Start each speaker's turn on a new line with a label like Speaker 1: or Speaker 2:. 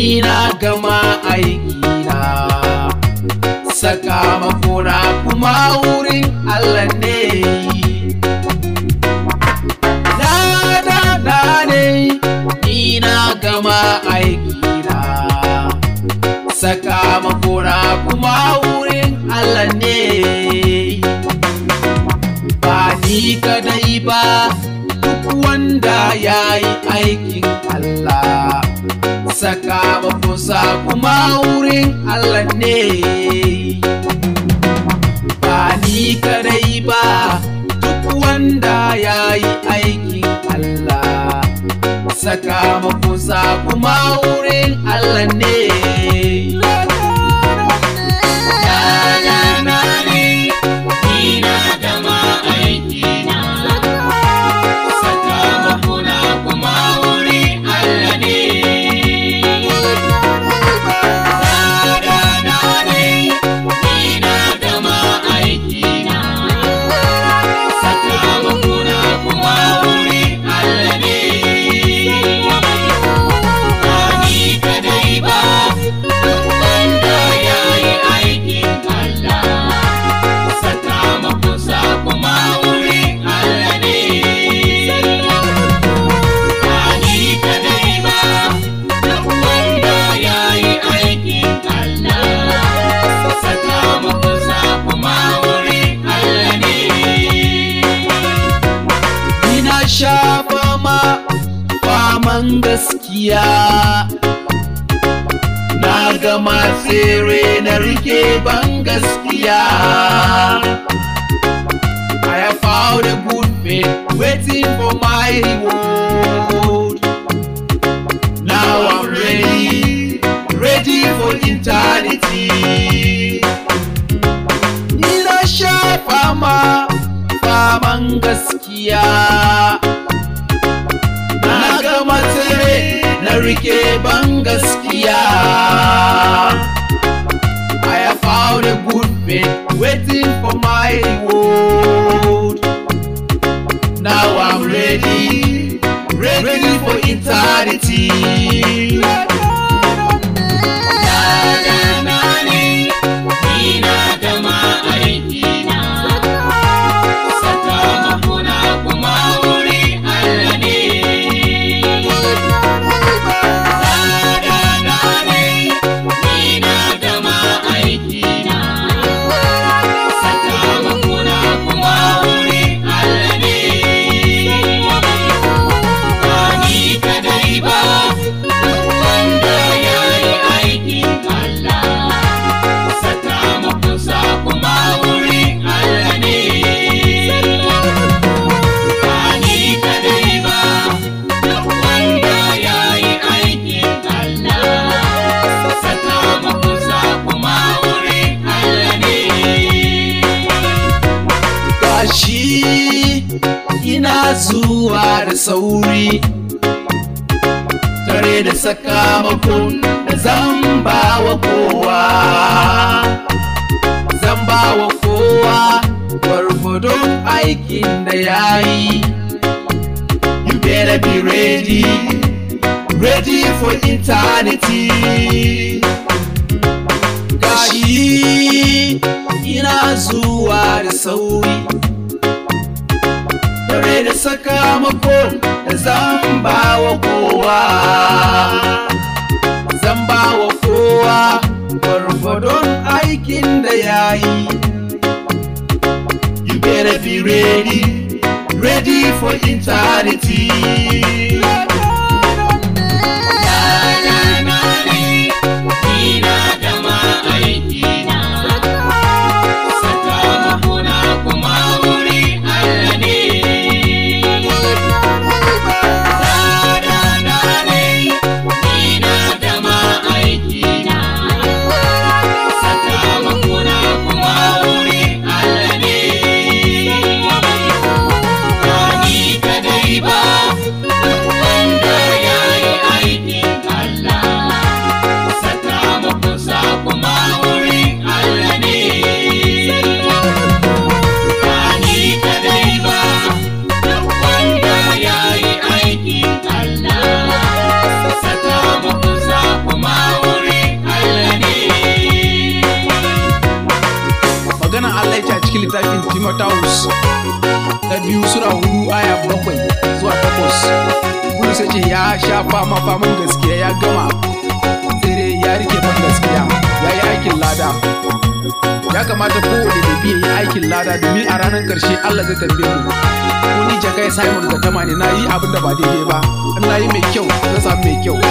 Speaker 1: ni na gama aikina sakamakona kuma wurin Allah ne na na na ne ni na gama aikina sakamakona kuma wurin Allah ne ba ni kadai ba duk wanda ya yi aikin Allah sakamakonsa kuma wurin Allah ne ba ni kadai ba duk wanda ya yi aikin Allah sakamakonsa kuma wurin Allah ne Ina sha fama faman gaskiya Na gama tsere na rike ban gaskiya I have found a good faith waiting for my reward Now I'm ready, ready for eternity Ina sha fama faman gaskiya na gama tsere na rike ban gaskiya I have found a good faith waiting for my reward Now I'm ready, ready for eternity gashi ina zuwa da sauri tare da sakamakon da zan ba wa kowa zan ba wa kowa gwargwadon aikin da ya yi you better be ready ready for eternity gashi ina zuwa da sauri tare da sakamakon da zan ba wa kowa zan ba wa kowa gwargwadon aikin da ya yi you better be ready ready for eternity
Speaker 2: Ba
Speaker 1: Timotheus na biyu sura hudu aya bakwai zuwa takwas Bulus ya ce ya sha fama faman gaskiya ya gama sai dai ya rike man gaskiya ya yi aikin lada ya kamata kowane da biya yi aikin lada domin a ranar karshe Allah zai tambaye mu ko ni jakai Simon ga tama ne na yi abin da ba daidai ba in na yi mai kyau zan samu mai kyau